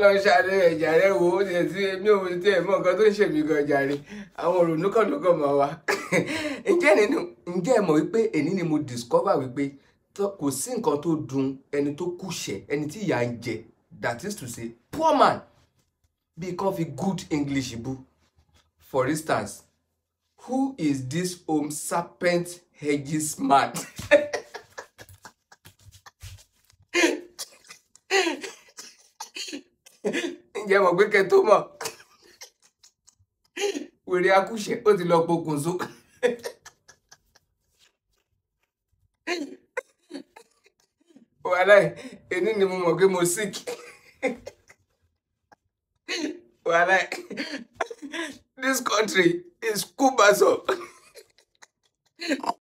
ọlọ́run ṣàlẹ́ ẹ̀jà rẹ wo ó tiẹ̀ tí mi ò tiẹ̀ mọ nǹkan tó ń ṣèmí gan jàre àwọn òrònú kan ló kàn máa wá ǹjẹ́ nínú ǹjẹ́ ẹ mọ̀ wípé èní ni mo discover wípé tó- kò sí nǹkan tó dùn ẹni tó kùṣẹ̀ ẹni tí ìyà ń jẹ that is to say poor man bí kan fi good english bú for instance who is this home serpent hedges man. ǹjẹ́ mọ̀ pé kẹ́ tó mọ̀ wèrè akúṣẹ̀ ó ti lọ pokùnso. wàhálà èní ni mo mọ̀ pé mo sick wàhálà this country is kubaso.